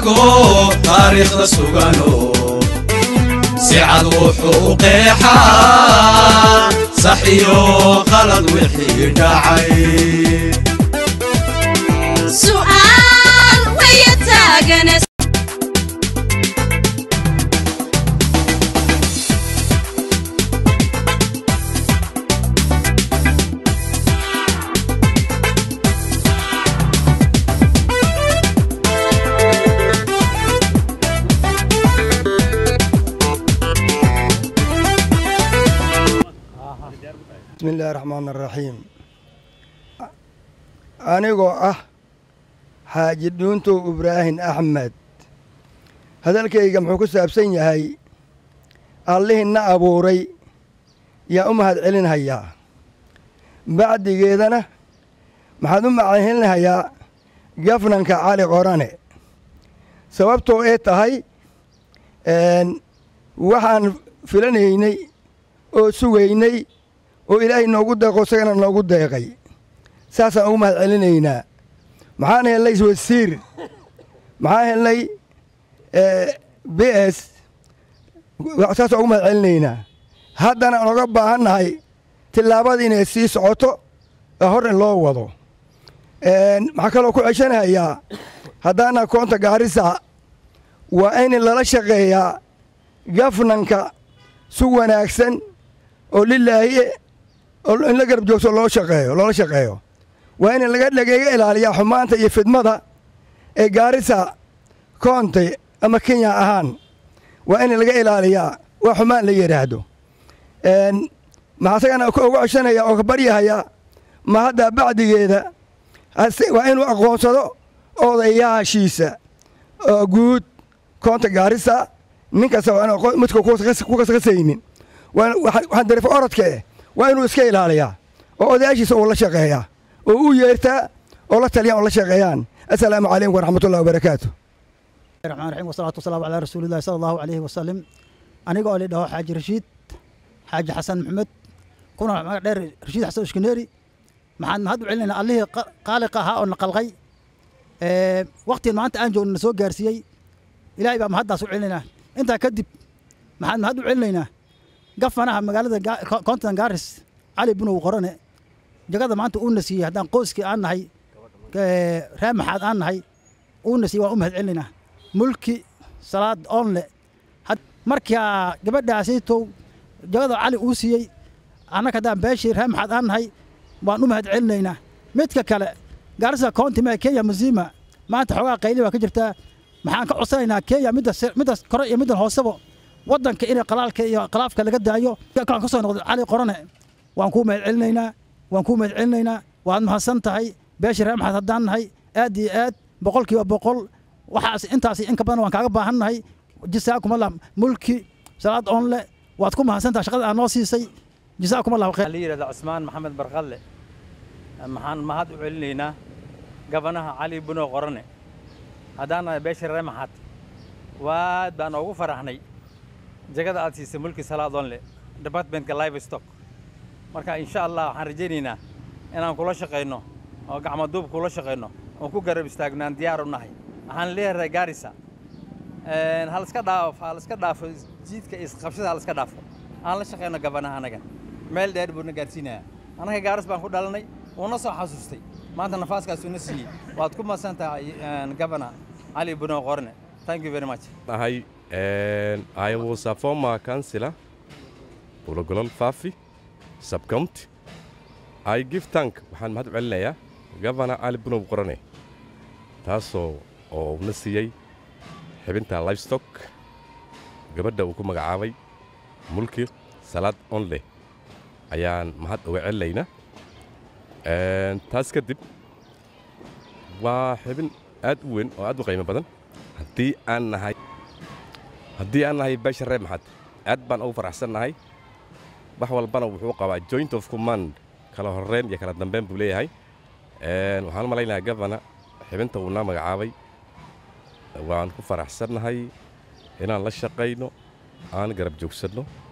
arko taariikhda sugano si cad wuxuu u qeexaa sax iyo qalad wixii dhacay su'aal waya taagane bismi illaahi raxmaan araxiim anigoo ah xaaji dhuuntow ibraahin axmed hadalkayga muxuu ku saabsan yahay allihii na abuuray yaa u mahad celinhayaa bacdigeedana maxaad u macahinhayaa gafnanka cali qorane sababtoo ee tahay waxaan filanaynay oo sugaynay oo ilaahay noogu deeqo isagana noogu deeqay saasaan ugu mahad celinaynaa maxaan helnay wasiir maxaan helnay b s saasaan ugu mahad celinaynaa haddana aan oga baahannahay tillaabada inay sii socoto ee hor in loo wado maxaa kaloo ku ceshanahayaa haddaana koonta gaarisa waa in lala shaqeeyaa gafnanka si wanaagsan oo lilaahi in la garab joogto loo shaqeeyo loola shaqeeyo waa in laga lageega ilaaliyaa xumaanta iyo fidmada ee gaarisa koonte ama kenya ahaan waa in laga ilaaliyaa waa xumaan la yidhaahdo maxaa isagana uga ceshanaya oo ka baryahayaa ma hadda bacdigeeda waa inuu aqoonsado odayaashiisa oo guud koonta gaarisa nin kasta waa in midka ku kasqasaynin waxaan darif orodka eh waa inuu iska ilaaliyaa oo odayaashiisa uu la shaqeeyaa oo u yeertaa oo la taliyaan oo la shaqeeyaan assalaamu calaykum waraxmatullahi wabarakaatu raxmaan raxiim wasalaatu wasalaamu calaa rasuulillahi sala allahu calayhi wasalim aniga oo lidhaho xaaji rashiid xaaji xasan maxamed kuna magac dheer rashiid xasan ishkaneeri maxaan mahad u celinaynaa allihii qaaliqa ahaa oo na qalqay waktiin maanta aan joogna na soo gaarsiiyey ilaahay baa mahaddaas u celinaynaa intaa kadib maxaan mahad u celinaynaa gafanaha magaalada koontan gaaris cali bunow qorane jagada maanta uuna siiyey haddaan qoyskii aan nahay ree maxaad aan nahay uuna siiyey waan u mahad celinaynaa mulki salaad oonle markaa gabadhaasiitow jagada cali uu siiyey annaga haddaan beeshii ree maxaad aan nahay waan u mahad celinaynaa midka kale gaarisa county mee kenya muzima maanta xoogaa qayli baa ka jirtaa maxaan ka codsanaynaa kenya middas kore iyo middan hoosebo waddanka inay qalaalka iyo qalaafka laga daayo kaan ka soo noqday cali qorane waan kuu mahad celinaynaa waan kuu mahad celinaynaa waad mahadsan tahay beeshii ree maxaad haddaan nahay aad iyo aad boqolkiiba boqol waxaas intaas in ka badan waan kaaga baahan nahay jisaakum allah mulki salaad oonle waad ku mahadsan tahay shaqada aad noo siisay jisaakum allah khayr la yidhahda cusmaan maxamed barqalle maxaan mahad u celinaynaa gabanaha cali buno qorane haddaan nahay beeshii ree maxaad waad baan ugu faraxnay jagada aad siisay mulki salaadoonle departmentka live stock marka insha allah waxaan rajaynaynaa inaan kula shaqayno oo gacmaduub kula shaqayno oo ku garab istaagno aan diyaar u nahay waxaan leeyahay gaarisa hal iska dhaafo hal iska dhaafo jiidka isqabshada hal iska dhaafo aan la shaqayno gabanaha anaga meel dheer buu na gaarsiinayaa anaga gaaris baan ku dhalanay uuna soo xasuustay maanta nafaaskaasuu na siiyey waad ku madsan tahay gabana cali buno qorne thank you very much Hi, and I was a former councillor, Ulogolol Fafi, sub-county. I give thank waxaan mahad u celinayaa Governor Ali Bunow Qorane taasoo oo na siiyey xibinta livestock gabadha uu ku magacaabay mulki salaad onle ayaan mahad uga celinaynaa taas kadib waa xibin aad u weyn oo aad u qiimo badan haddii aan nahay haddii aan nahay beesha reer maxad aad baan ugu faraxsan nahay wax walbana wuxuu qabaa joint of command kala horreyn iyo kala dambeyn buu leeyahay waxaan u malaynayaa gavana xibinta uu naa magacaabay waan ku faraxsannahay inaan la shaqayno aan garab joogsanno